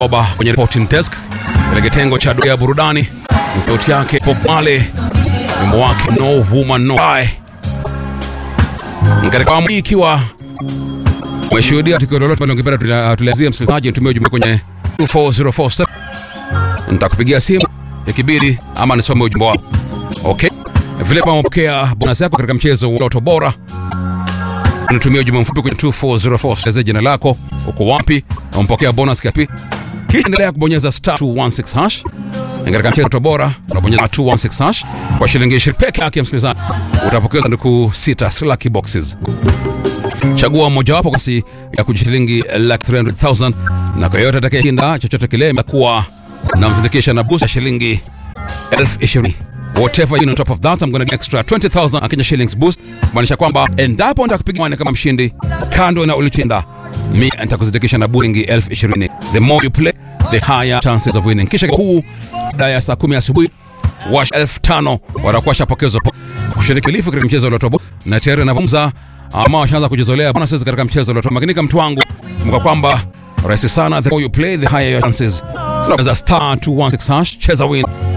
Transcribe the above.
Oba kwenye reporting desk katika kitengo cha doa ya burudani. Ni sauti yake Bob Marley, wimbo wake No Woman No Cry. Katika awamu hii ikiwa umeshuhudia tukio lolote ambalo ungependa tuliazie msikilizaji, nitumie ujumbe kwenye 24047 nitakupigia simu ikibidi, ama nisome ujumbe wako. Okay, vile kama umepokea bonus yako katika mchezo wa Loto Bora nitumie ujumbe mfupi kwenye 24047 elezea jina lako, uko wapi na umpokea bonus kiasi kisha endelea kubonyeza star 216 hash. Katika mchezo bora unabonyeza 216 hash kwa shilingi 20 peke yake, msikilizaji, utapokea sanduku sita lucky boxes. Chagua mojawapo kasi ya kujishilingi laki 300,000 na kwa yote atakayeshinda chochote kile imekuwa na mzindikisha na boost ya shilingi elfu ishirini. Whatever you know, on top of that I'm gonna get extra 20,000 Kenya shillings boost, kumaanisha kwamba endapo nitakupiga mane kama mshindi kando na ulichinda mi nitakuzidikisha na bulingi elfu ishirini. The more you play the higher chances of winning. Kisha huu baada ya saa kumi asubuhi wash elfu tano watakuwa shapokezwa kushiriki milifu katika mchezo wa Loto Bora na tayari anavumza ama washaanza kujizolea bonuses katika mchezo wa Loto. Makinika mtu wangu, mka kwamba rahisi sana, the more you play the higher your chances. Unaweza star 216 hash, cheza win